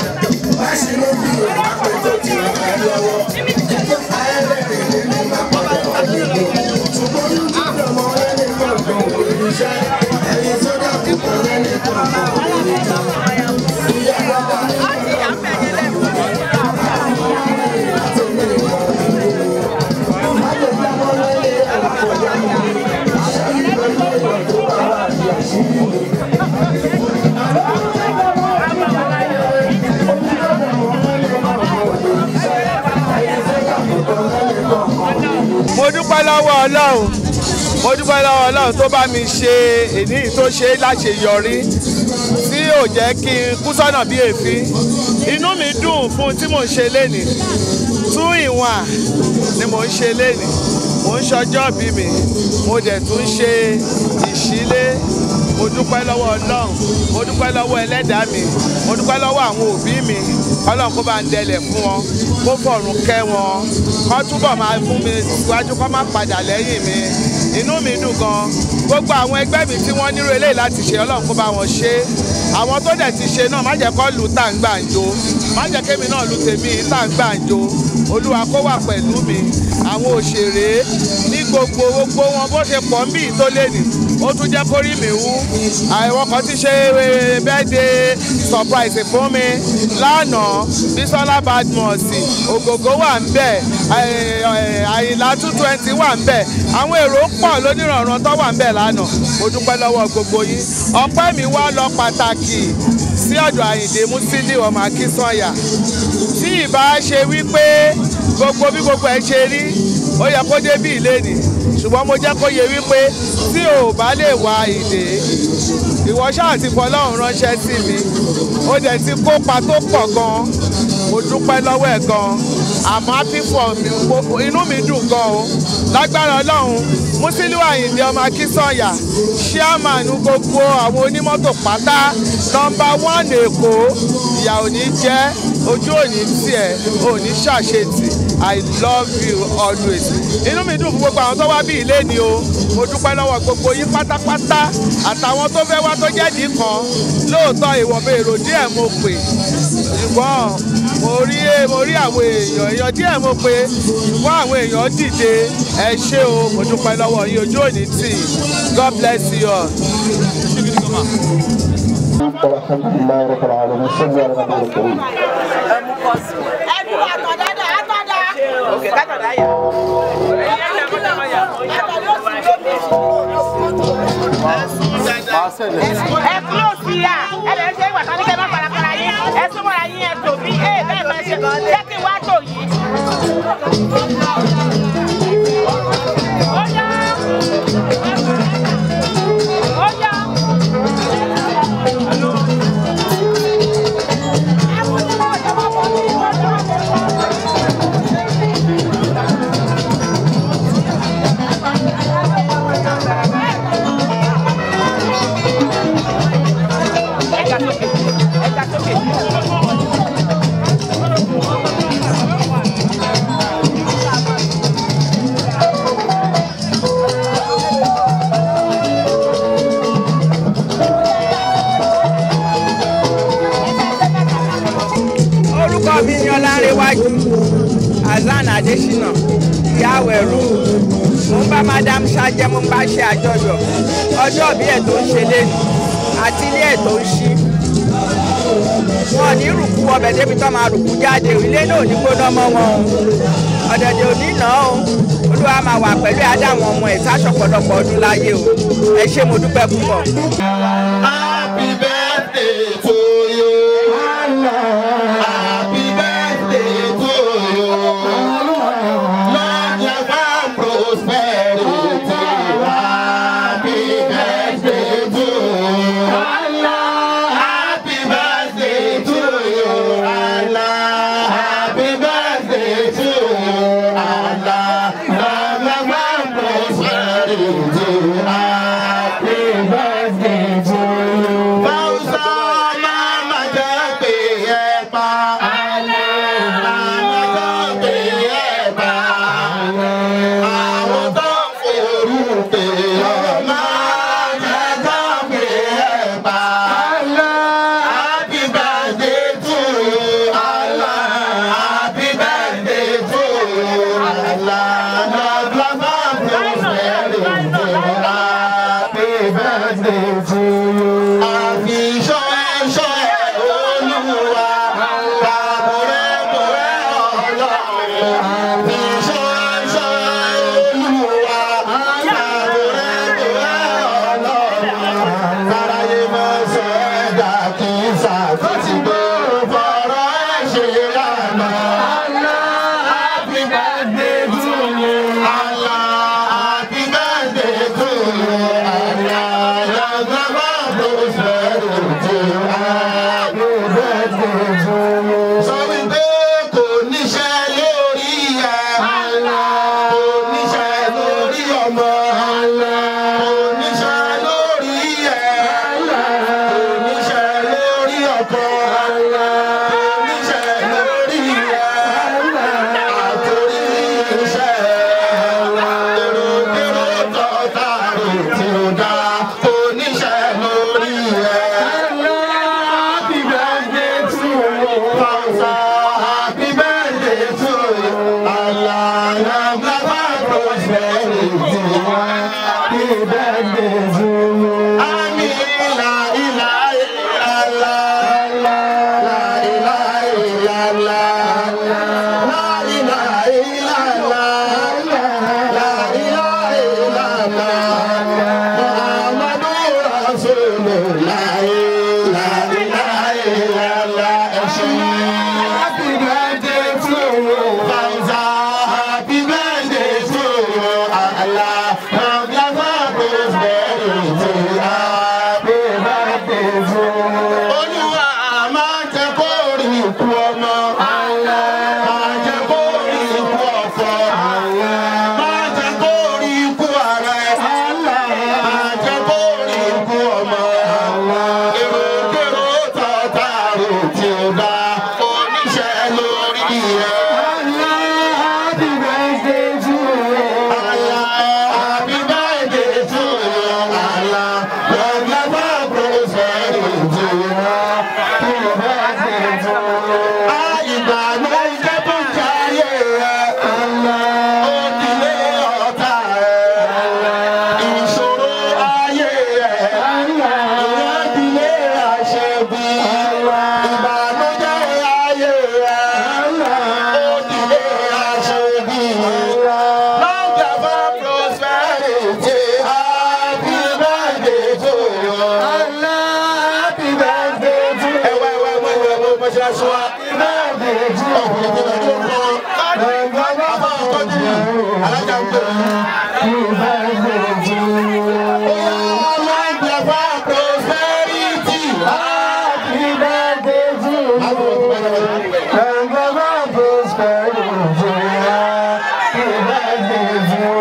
má ṣe ló bí òun àpè tó ti ràn ẹ́ lọ́wọ́. ayẹlẹ́rìn ní ní má padà wá nílò. ṣùgbọ́n ní jíjẹ ọmọ rẹ ní gbọ̀ngàn òní iṣẹ́. ẹyin tó dàbí kan rẹ ní gbọ̀ngàn òní jọ. ìyá bàbá rẹ má lè jábọ́ lẹ́yìn ẹ̀rọ kọjá mi. ṣẹ́yìn lọ́jọ́ ìwà tó bá wà ní àṣírí mi. mo dúpẹ́ lọ́wọ́ ọlọ́run mo dúpẹ́ lọ́wọ́ ọlọ́run tó bá mi ṣe èní tó ṣe láṣeyọrí tí ò jẹ́ kí n kú sọ́nà bí èéfín inú mi dùn fún tí mò ń ṣe lénìí tún ìwọ̀n ni mò ń ṣe lénìí mò ń ṣọjọ́ bí mi mo dẹ̀ tún ṣe ìṣílé mo dúpẹ́ lọ́wọ́ ọlọ́run mo dúpẹ́ lọ́wọ́ ẹlẹ́dàá mi mo dúpẹ́ lọ́wọ́ àwọn òbí mi ọlọ́run kó bá ń dẹlẹ̀ fún wọn kó fọ̀run kẹ́ wọn kó túbọ̀ máa fún mi síwájú kó má padà lẹ́yìn mi inú mi dùn gan gbogbo àwọn ẹgbẹ́ mi tí wọ́n nírò eléyìí láti ṣe ọlọ́run kó bá wọn ṣe àwọn tó dẹ̀ ti ṣe náà má jẹ́ kó lù tá à ń gbàǹjo má jẹ́ kémi náà lù tèmi tá à ń gbàǹjo olúwa kó wà pẹ̀lú mi àwọn òṣèré ní gbogbo gbogbo wọn bó ṣe pọ̀ ń bí tó lé ní ó tún jẹ́ kórì mi wú àwọn kan ti ṣe birthday surprise fún mi lánàá Bísọ́lá Badmus ògògó wà ń bẹ̀ àyìnlá two twenty wà ń bẹ̀ àwọn èrò pọ̀ lónìrànràn tó wà ń bẹ̀ lánàá mo dúpẹ́ lọ́wọ́ gbogbo yín ọpẹ́ mi wá lọ pàtàkì sí ọ̀dọ̀ Àyìndé Músílì ọmọ Akínsànyà tí ìbá ṣe wípé gbogbo bí gbogbo ẹ ṣe rí ó yẹ kó débí ìlénì ṣùgbọ́n mo jẹ́ kó yẹ wípé tí ò bá lè wá ìdè ìwọ ṣáà ti fọlọ́run ránṣẹ́ sí mi ó dẹ̀ ti kópa tó pọ̀ gan mo dúpẹ́ lọ́wọ́ ẹ̀ gan àmọ́ happy for mi mo- inú mi dùn gan o lágbára ọlọ́run Músílù Àyìndé ọmọ Akínsànyà chairman gbogbo àwọn onímọ́tò pátá nọmba one Èkó ìyà ò ní jẹ́ ojú òní tiẹ̀ òní ṣàṣetì i love you always inú mi dùn fún gbogbo àwọn tó wá bí ilé ni o mo dúpẹ́ lọ́wọ́ gbogbo yín pátápátá àtàwọn tó fẹ́ wá tó jẹ́dì kan lóòótọ́ ìwọ̀nba èrò díẹ̀ mo pè ṣùgbọ́n mo rí mo rí àwọn èèyàn èèyàn díẹ̀ mo pè ṣùgbọ́n àwọn èèyàn dìde ẹ ṣé o mo dúpẹ́ lọ́wọ́ yín ojú òní tì god bless you all. الحمد لله رب العالمين صلى على النبي الكريم ẹnu àtọ̀dáda àtọ̀dá. òkè kátọ̀dá yà. àtọ̀dá ó sì lóbi. ẹ kúrò sí yà ẹ lè ṣe ìwà tán ní kẹ́ má farafara yín ẹ súnmọ́ra yín ẹ tò bí ẹ bẹ́ẹ̀ máa ṣe jẹ́ kí n wá tò yìí. ó yá ó yá. Ẹ̀ka sókè, ẹ̀ka sókè. orúkọ mi ni ọlárẹwájú hasan adesina yàwẹrù mo ń bá madam ṣájẹ mo ń bá ṣe àjọyọ̀ ọjọ́ bí ẹ̀ tó ń ṣe lẹ́nu àti ilé ẹ̀ tó ń ṣí wọn ò ní rùkú ọbẹ̀ débi tó máa rùkú jáde o, ilé náà ò ní gbóná mọ́ wọn o ọ̀dẹ̀dẹ̀ ò ní nà ó olúwa máa wà pẹ̀lú àdáwọn ọmọ ẹ̀ sáṣọ̀pọ̀lọpọ̀ ọdún láyé o ẹ ṣé mo dúpẹ́ púpọ̀. Happy birthday to you. Happy birthday to you. Long life and prosperity. Happy birthday to you. Happy birthday to you. Allah. Happy birthday to you. Allah. Long life and prosperity. Happy birthday to you. Happy birthday to you. Allah, happy birthday to you. Allah, your grandma prosperity. Happy birthday to you. Sọ wípé kò níṣẹ́ lórí ẹ̀. Kò níṣẹ́ lórí ọmọ. Kò níṣẹ́ lórí ẹ̀. Kò níṣẹ́ lórí ọkọ. Kò níṣẹ́ lórí ẹ̀. Àtòrí iṣẹ́ wa. Èrò èrò tọ́ta rò tí ó dá. Kò níṣẹ́ lórí ẹ̀. Happy birthday to you. Fausa, happy birthday to you. Allah, long life and prosperity. Happy birthday to you. Amin, la ilaha illallah. La ilaha illallah. La ilaha illallah. La ilaha illallah. Muhammadur Rasulullah. La ilaha illallah. Happy birthday to you. Fauza, happy birthday to you. Allah, long life and prosperity. Happy birthday to you. Olúwa máa jẹ́ kó rí ikú ọmọ. Máa jẹ́ kó rí ikú ọ̀fọ̀. Máa jẹ́ kó rí ikú ara ẹ̀. Máa jẹ́ kó rí ikú ọmọ. Èrò kérò tọ́ta rò tí ó dá. Oníṣẹ́ lórí ẹ̀. Happy birthday to you. Allah, happy birthday to you. Allah, long life and prosperity. Happy birthday to you. Àyìnbá ló ń jẹ́ tó jayé rẹ̀. Ó dilé ọ̀tá rẹ̀. Ìṣòro ayé rẹ̀. Ìyẹn dilé àṣebí. Ìbànújẹ́ ayé rẹ̀. Ó dilé àṣebí. Long life and prosperity. Happy birthday to you. Happy birthday to you. Ẹ wá ẹ wá ẹ wá ẹ wá ẹ wá mọ́ṣáláṣí wa. Happy birthday to you. Ọkùnrin tí wọ́n tó ń kọ́. Àbá ọ̀tọ́jú yìí. Alájà ń pè é. Happy birthday to you. Long life and prosperity. Happy birthday to you. Long life and prosperity. Happy birthday to you.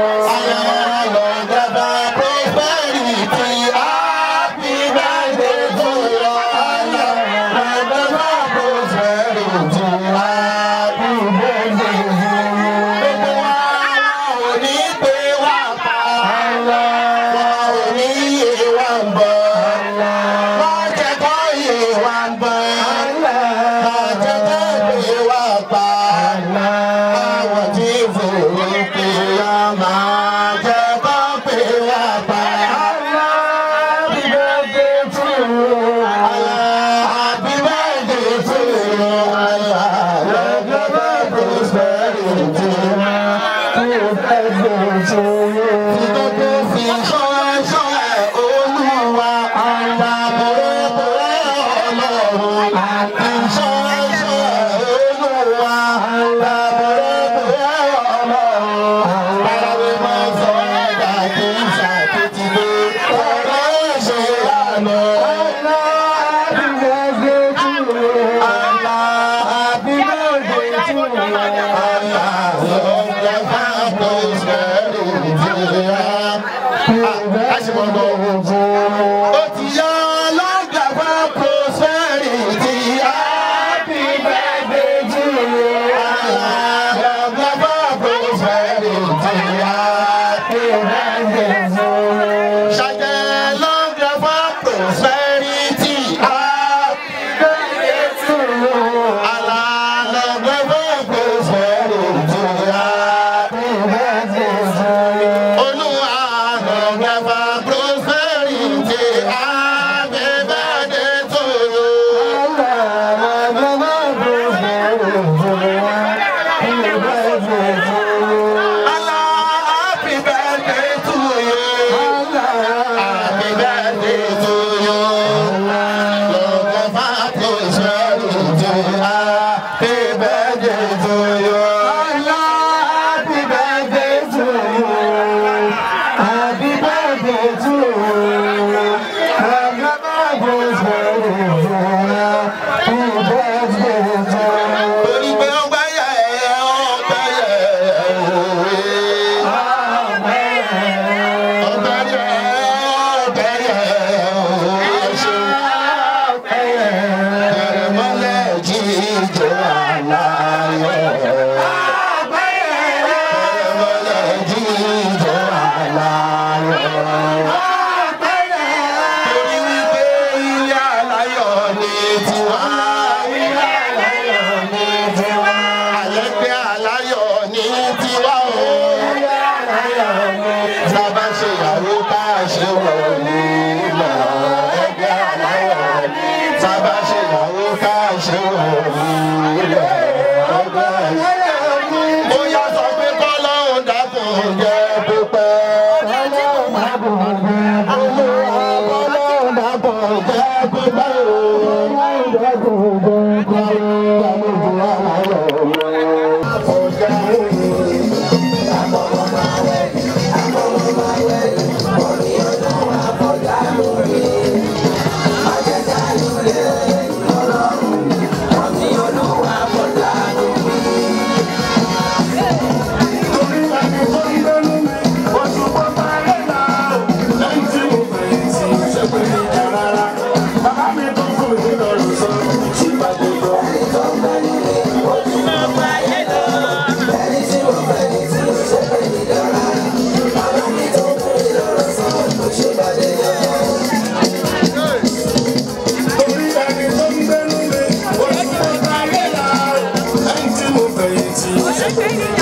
Long life and prosperity. Happy birthday to you. Long life and prosperity. Happy birthday to you. Gbogbo wa ò ní pé wá pa. Wọn ò ní yé wa ń bọ̀. Wọ́n jẹ́ kó yé wa ń bọ̀. Wọ́n jẹ́ kó pé wá pa. Àwọn tí fòrò pé wá máa jẹ́ kó pé wá pa. Happy birthday to you. Happy birthday to you. Long life and prosperity. Happy birthday to you. Gbogbo fi ṣọ́ṣọ́ ẹ̀ olúwa. Àdàbọ̀rẹ́bọ̀rẹ́ ọlọ́run. Ìṣọ́ṣọ́ ẹ̀ olúwa. Àdàbọ̀rẹ́bọ̀rẹ́ ọlọ́run. Báwo máa sọ ẹ̀dá kí n ṣàkóso ọ̀rọ̀ ṣe lànà. Happy birthday to you. Happy birthday to you. Long life and prosperity. Àṣìmọ̀gbọ̀. Ó ti yá long life and prosperity. Happy birthday to you. Long life and prosperity. Happy birthday to you. Ṣàjẹ́ long life and prosperity. Happy birthday to you. Allah long life and prosperity. Happy birthday to you. Olúwa long life and prosperity. tó ti